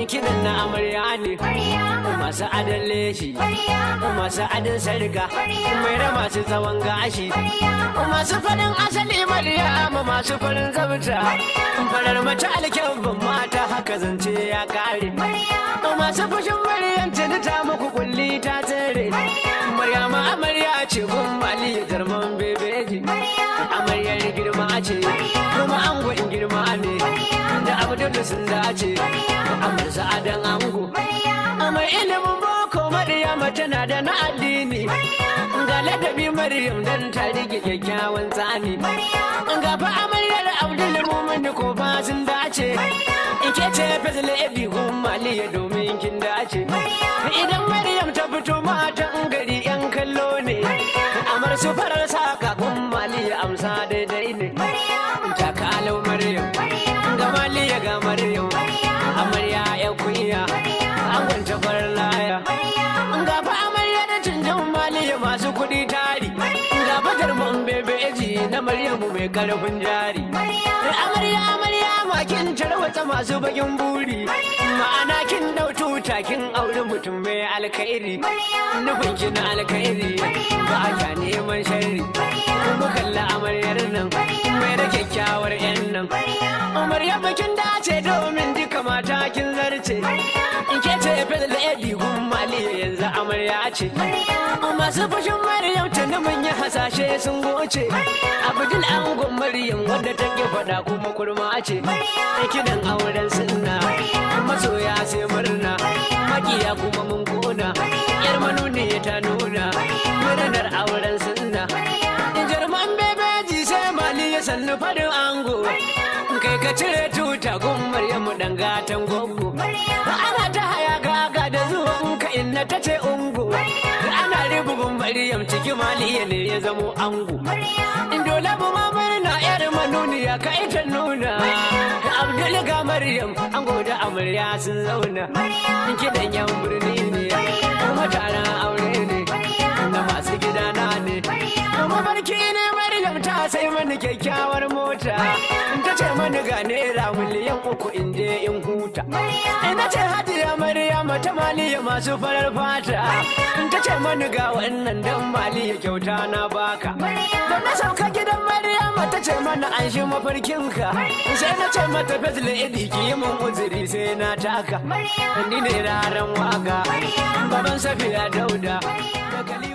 kidan na amarya ne masu adon leshi masu adon sarga mai da masu tsawon gashi masu farin asali maryama masu farin zabta farar mace alkyabban mata haka zance ya kare masu fushin maryam tuni ta muku kulli ta tsere maryama amarya ce gun mali jarman bebeji amaryar girma ce kuma angon girma ne da abdul sun dace amar sa'adan ango amar ilimin boko maryama tana da na addini ga ladabi maryam dan ta rike kyakkyawan tsani ga fa amaryar abdul mumin ko fa sun dace ike ce fazil ebi gun maliya domin kin dace idan maryam ta fito matan gari yan kallo ne amar su farar saka gun maliya amsa daidai ne ta kalau maryam ga maliya ga maryam amarya ya kunya an gwanta farar laya ga fa amarya da canjan maliya masu kuɗi tari ga fatar man bebeji na maryamu mai karfin jari amarya amarya makin tarwatsa masu bakin buri ma'ana kin dau tuta kin auri mutum mai alkhairi nufin kin alkhairi ba ka neman sharri kuma kalla amaryar nan mai da kyakkyawar yan nan amarya bakin dace domin duka mata kin zarce in ke ce fadla edi gun maliya yanzu amarya ce masu fashin maryam tuni mun yi hasashe sun goce abdul angon maryam wadda take faɗa kuma kurma ce kidan auren sunna masoya sai murna makiya kuma mun kona yar manuni ta nuna murnar auren sunna jarman bebeji sai mali ya sannu farin ango kai ka cire tuta gun maryamu dan gatan gogo ana ta haya gaga da zuwan ka inna ta ce ungo ana ribubun maryam ciki maliya ne ya zamo ango dole bu ma murna yar manuniya ka ita nuna abdul ga maryam ango da amarya sun zauna kidan yan birni ne kuma taron aure ne na masu gidana ne kuma barki ne maryam ta sai mani kyakkyawar mota ta ce mani ga naira miliyan uku in je in huta ina ce hajiya maryam ta maliya masu farar fata ta ce mani ga wannan dan maliya kyauta na baka da na sauka gidan maryam ta ce mana an shi mafarkinka sai na ce mata fazla idi ki yi mun uzuri sai na taka ni ne raran waka baban safiya dauda da